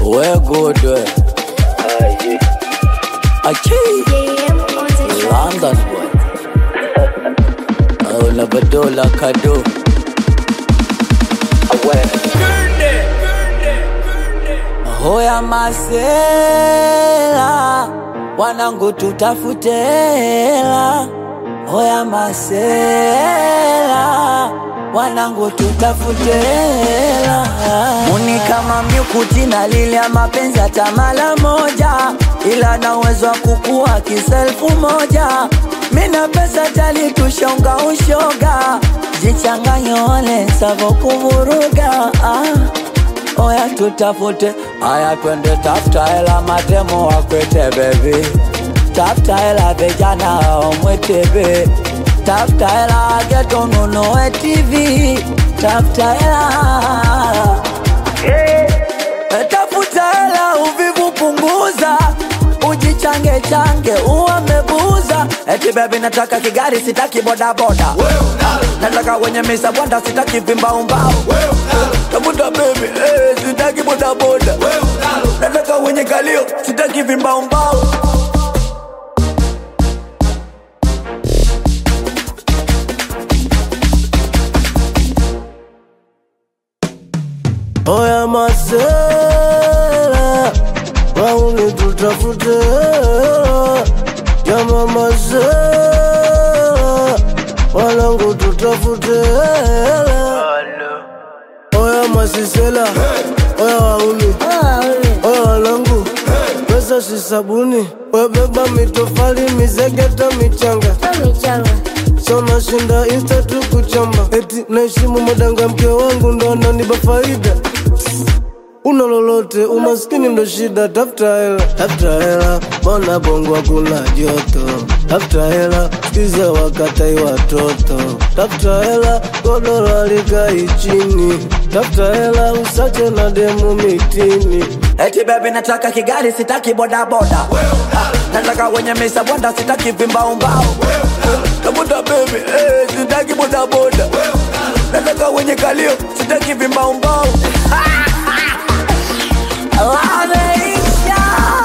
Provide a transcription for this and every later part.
We good we. Achi. London boy. Oh, Labadola Kado. Hoya masela, wanangu tutafute hela. Hoya masela, wanangu tutafute hela. Muni kama myukuti na lile ya mapenzi hata mara moja, ila na uwezo wa kukua kiselfu moja. Mina pesa tali tushonga ushoga, jichanganye ole savo kuvuruga ah. Oya tutafute, aya twende tafuta hela, matemo wakwete bebi, tafuta hela vijana omwetebe, tafuta hela geto nunuwe TV, tafuta hela Eh, tafuta hela uvivu punguza, ujichange change uamebuza. Eti bebi nataka kigari, sitaki bodaboda, nataka wenye misa bwanda, sitaki vimbaumbau tafuta bebi eh, sitaki bodaboda, nataka wenye kalio, sitaki vimbaumbau. Oya masela, wauni tutafute hela. Jama masela, wanangu tutafute hela. Oya masisela, oya wauni, oya wanangu, pesa si sabuni, webeba mitofali, mizegeta, michanga Sona shinda insta tu kuchamba Eti naheshimu madanga mke wangu ndo ananipa faida Una lolote umaskini ndo shida tafuta hela tafuta hela bona bongo kuna joto tafuta hela sikiza wakatai watoto tafuta hela godoro likai chini tafuta hela usache na demu mitini Eti bebi nataka kigari, sitaki bodaboda, nataka wenye misa bwanda, sitaki vimbaumbau. Tafuta bebi eh, sitaki bodaboda, nataka wenye kalio, sitaki vimbaumbau. Wameisha.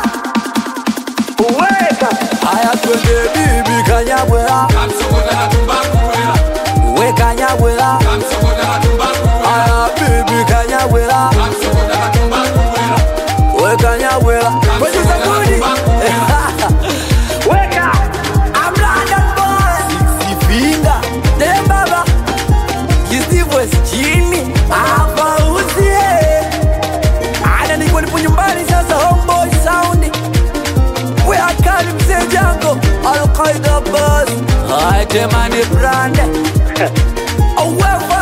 Weka. Aya twende bibi kanyabwela, we kanyabwela, aya bibi kanyabwela, we kanyabwela. Kwenye sabuni. Weka. I'm London boy. Six finger. Dem baba. Steve West chini. Hapa usie. Ana niko nipo nyumbani sasa homeboy sound. We are kali mzee jango. Al Qaeda boss. Hai temani brand. Awefa